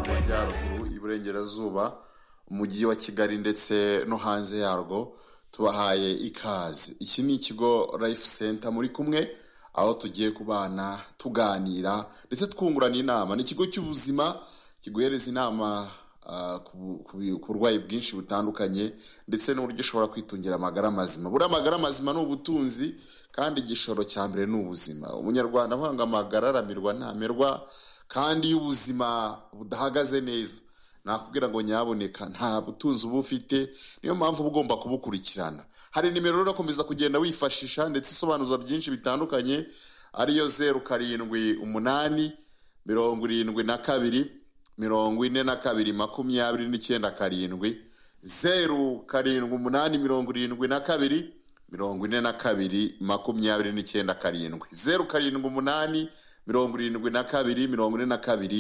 y'Amajyaruguru, Iburengerazuba, Umujyi wa Kigali ndetse no hanze yarwo, tubahaye ikaze. Iki ni ikigo Life Center muri kumwe, aho tugiye kubana tuganira ndetse twungurana inama. Ni ikigo cy'ubuzima kiguhereza inama ah, ku- ku- ku burwayi bwinshi butandukanye ndetse n'uburyo ushobora kwitungira amagara mazima. Buriya amagara mazima ni ubutunzi kandi igishoro cya mbere ni ubuzima. Umunyarwanda avuga ngo amagara aramirwa ntamerwa kandi iyo ubuzima budahagaze neza nakubwira ngo nyaboneka nta butunzi uba ufite niyo mpamvu uba ugomba kubukurikirana hari nimero rero ukomeza kugenda wifashisha ndetse isobanuza byinshi bitandukanye ariyo zeru karindwi umunani mirongo irindwi na kabiri mirongo ine na kabiri makumyabiri n'icyenda karindwi zeru karindwi umunani mirongo irindwi na kabiri mirongo ine na kabiri makumyabiri n'icyenda karindwi zeru karindwi umunani mirongo irindwi na kabiri mirongo ine na kabiri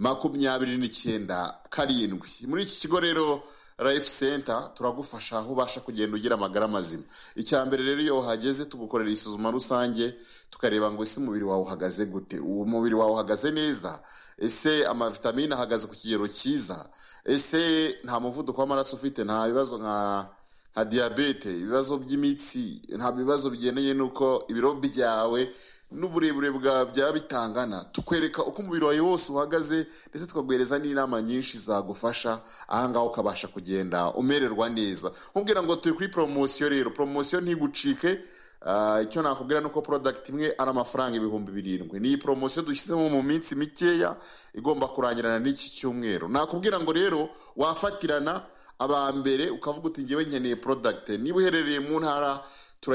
makumyabiri n'icyenda karindwi muri iki kigo rero life center turagufasha aho ubasha kugenda ugira amagara mazima icya mbere rero iyo uhageze tugukorera isuzuma rusange tukareba ngo ese umubiri wawe uhagaze gute uwo mubiri wawe uhagaze neza ese amavitamine ahagaze ku kigero cyiza ese nta muvuduko w'amaraso ufite nta bibazo nka nka diyabete ibibazo by'imitsi nta bibazo bigendanye n'uko ibiro byawe n'uburebure bwawe byaba bitangana tukwereka uko umubiri wawe wose uhagaze ndetse tukaguhereza n'inama nyinshi zagufasha ahangaha ukabasha kugenda umererwa neza nkubwira ngo turi kuri poromosiyo rero poromosiyo ntigucike Ah, icyo nakubwira ni uko product imwe ari amafaranga ibihumbi birindwi ni poromosiyo dushyizemo mu minsi mikeya igomba kurangirana n'iki cyumweru nakubwira ngo rero wafatirana aba mbere ukavuga uti ngewe nkeneye product niba uherereye mu ntara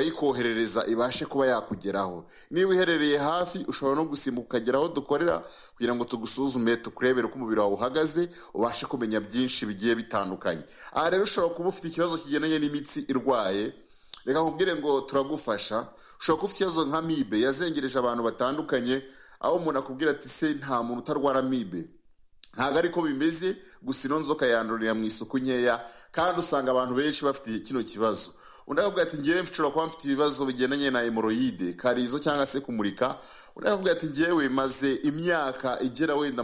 turayikoherereza ibashe kuba yakugeraho niba uherereye hafi ushobora no gusimbuka ukagera aho dukorera kugira ngo tugusuzume tukurebere uko umubiri wawe uhagaze ubashe kumenya byinshi bigiye bitandukanye aha rero ushobora kuba ufite ikibazo kigendanye n'imitsi irwaye reka nkubwire ngo turagufasha ushobora kuba ufite ikibazo nka mibe yazengereje abantu batandukanye aho umuntu akubwira ati se nta muntu utarwara mibe ntabwo ariko bimeze gusa ino nzoka yandurira mu isuku nkeya kandi usanga abantu benshi bafite kino kibazo undi akakubwira ati ngewe nshobora kuba mfite ibibazo bigendanye na hemoroyide karizo cyangwa se kumurika undi akakubwira ati ngewe maze imyaka igera wenda